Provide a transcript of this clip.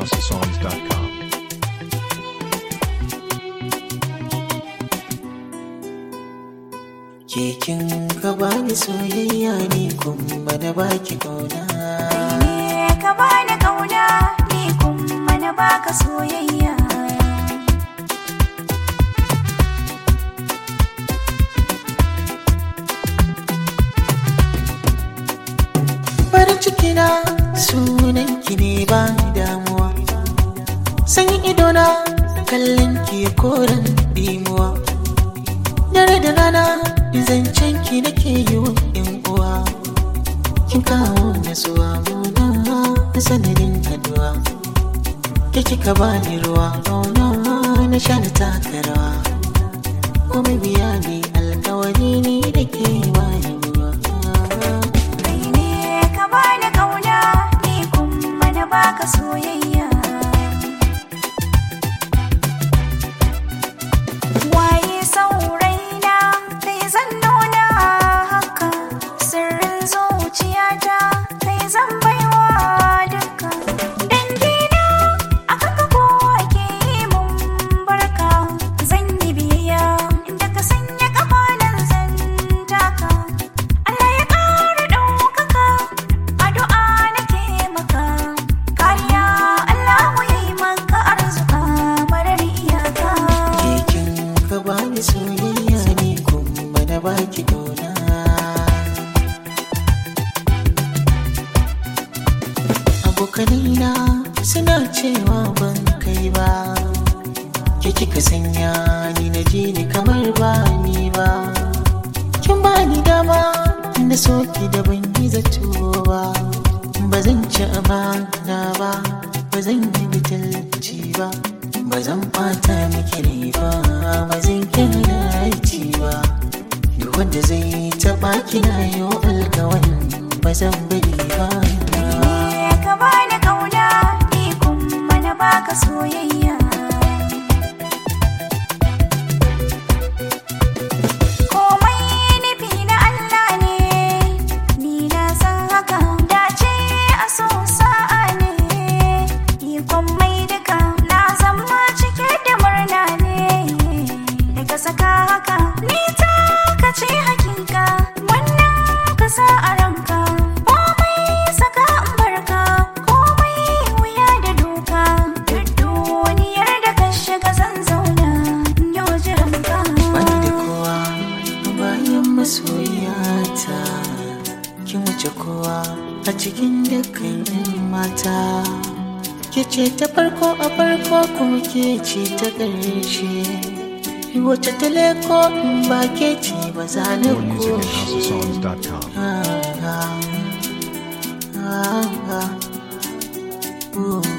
musicandhouseofsongs.com. Kekin ka bani soyayya ne kuma na baki kauna. ne ka bani kauna ni kuma na baka soyayya Farin ciki na sunan ki ne ba damuwa. Sanyin idona kallon ki ya koren dimuwa. Dare da rana zancen ki nake yi wa yan uwa. Kin kawo nasuwa muna na sanadin addu'a. Ke kika bani ruwa nono na sha na taka rawa. Kuma biya ne alkawari ne da ke bani ruwa. kai ne ka bani kauna ni kuma na baka soyayya waye sauraina kai zan nuna haka sirrin zuciyata kai zan baiwa duka dangina aka ka kowa ke yi mun barka zan yi biyayya inda ka sanya kafanan zan taka Allah ya ƙara ɗaukaka addu'a nake maka kariya Allah ya yi maka arzuka marar iyaka Kekin ka bani soyayya ne kuma na baki kauna. Abokanina suna cewa ban kai ba. Ke kika sanya ni na ji ni kamar ba ni ba. Kin bani dama na soki da ban yi zato ba. Ba zan ci amana ba, ba zan yi bitalci ba. Ba zan ɓata miki rai ba, ba zan kira aiki ba. Duk wanda zai taɓa kina yau alkawarin ba zan bari ba. ne ka bani kauna ni kuma na baka soyayya komai nufi na Allah ne ni na san haka dace a so sa'a ne ikon mai duka na zama cike da murna ne daga saka haka ni ta kace hakika wannan ka sa a ranka komai saka in barka komai wuya da doka duk duniyar da ka shiga zan zauna in yau jiran ka Bani da kowa bayan masoyata Kin wuce kowa a cikin dukkan 'yan mata Ke ce ta farko a farko kuma ke ce ta ƙarshe Wace ta leko in ba ke ce ba za na More music at kushe housesongs.com. Ah, ah, ah, ah. Ooh.